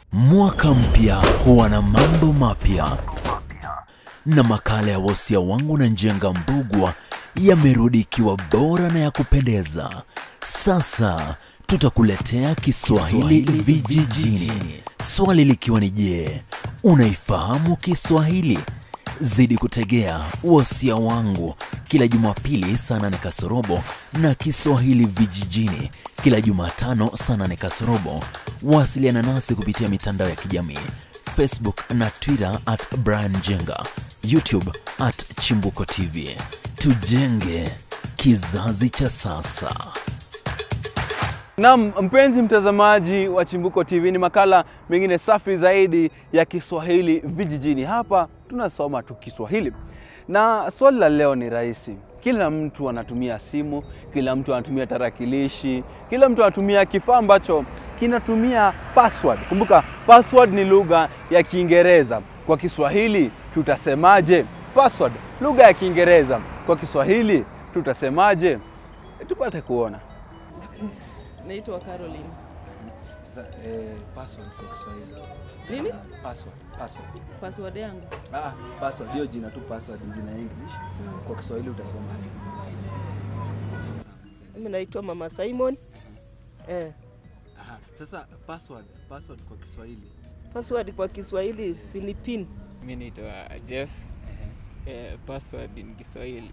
Mwaka mpya huwa na mambo mapya, na makala ya wosia wangu na Njenga Mbugwa yamerudi ikiwa bora na ya kupendeza. Sasa tutakuletea Kiswahili vijijini, swali likiwa ni je, unaifahamu Kiswahili? Zidi kutegea wosia wangu kila Jumapili saa nane kasorobo na Kiswahili vijijini kila Jumatano saa nane kasorobo. Wasiliana nasi kupitia mitandao ya kijamii Facebook na Twitter at Brian Jenga, YouTube at Chimbuko TV. Tujenge kizazi cha sasa. Naam, mpenzi mtazamaji wa Chimbuko TV, ni makala mengine safi zaidi ya Kiswahili vijijini. Hapa tunasoma tu Kiswahili, na swali la leo ni rahisi. Kila mtu anatumia simu, kila mtu anatumia tarakilishi, kila mtu anatumia kifaa ambacho kinatumia password. Kumbuka, password ni lugha ya Kiingereza. Kwa Kiswahili tutasemaje? Password, lugha ya Kiingereza. Kwa Kiswahili tutasemaje? Tupate kuona. Naitwa Caroline. Sasa, eh, password kwa Kiswahili. Nini? Password, password. Password yangu. Ah, password hiyo jina tu password ni jina English. Kwa Kiswahili utasema Mimi naitwa Mama Simon. Eh, Aha. Sasa password, password kwa Kiswahili. password kwa Kiswahili si ni pin. Mi naitwa Jeff. Eh, password ni Kiswahili.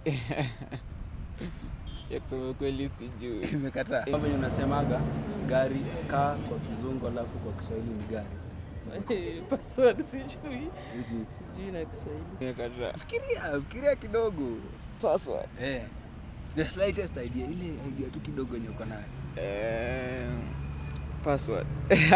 ya kusema kweli sijui. Imekataa. Kama venye unasemaga gari kaa kwa kizungu alafu kwa Kiswahili ni gari. password sijui. Hiji. Sijui na Kiswahili. Nimekataa. Fikiria, fikiria kidogo. Password. Eh. The slightest idea, ile idea tu kidogo yenye uko nayo. Eh, password.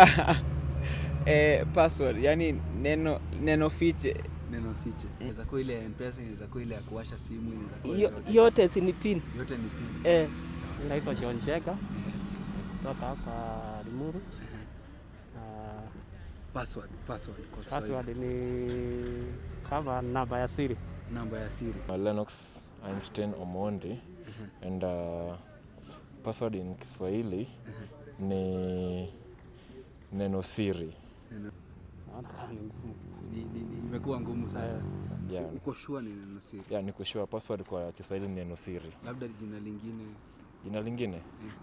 eh, password, yani neno neno fiche. Neno fiche. Inaweza kuwa ile ya M-Pesa, inaweza kuwa ile ya kuwasha simu, inaweza kuwa Yo- ile- Yote si ni pin. yote ni pin. Eh, Naitwa John Jega kutoka hapa Limuru. Na Password, password kwa Kiswahili. password ni kama namba ya siri. Namba ya siri. Uh, Lennox Einstein Omondi and uh, password in Kiswahili ni neno siri. Naona kama ni ngumu. Ni, ni, ni, imekuwa ngumu sasa. Yeah, Uko sure ni neno siri? yeah, niko sure password kwa Kiswahili ni neno siri. Labda jina lingine Jina lingine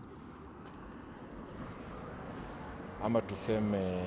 ama tuseme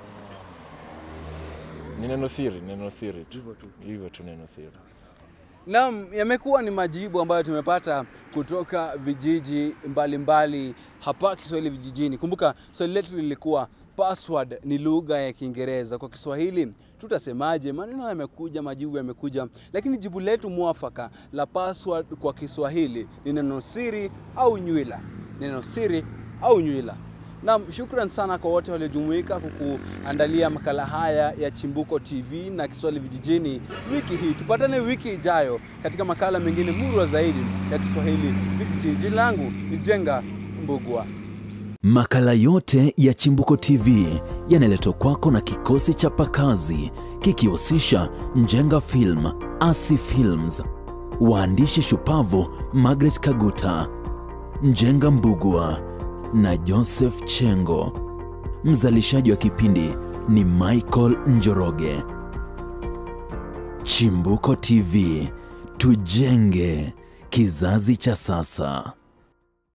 ni neno siri, neno siri tu. hivyo tu. Hivyo tu neno siri. Naam, yamekuwa ni majibu ambayo tumepata kutoka vijiji mbalimbali mbali hapa Kiswahili vijijini. Kumbuka swali letu lilikuwa password ni lugha ya Kiingereza. Kwa Kiswahili tutasemaje? Maneno yamekuja, majibu yamekuja, lakini jibu letu mwafaka la password kwa Kiswahili ni neno siri au nywila. Neno siri au nywila. Naam, shukran sana kwa wote waliojumuika kukuandalia makala haya ya Chimbuko TV na Kiswahili vijijini wiki hii. Tupatane wiki ijayo katika makala mengine murwa zaidi ya Kiswahili vijijini. Jina langu ni Jenga Mbugwa. Makala yote ya Chimbuko TV yanaletwa kwako na kikosi cha pakazi kikihusisha Njenga Film, Asi Films, waandishi shupavu Margaret Kaguta, Njenga Mbugwa na Joseph Chengo. Mzalishaji wa kipindi ni Michael Njoroge. Chimbuko TV, tujenge kizazi cha sasa.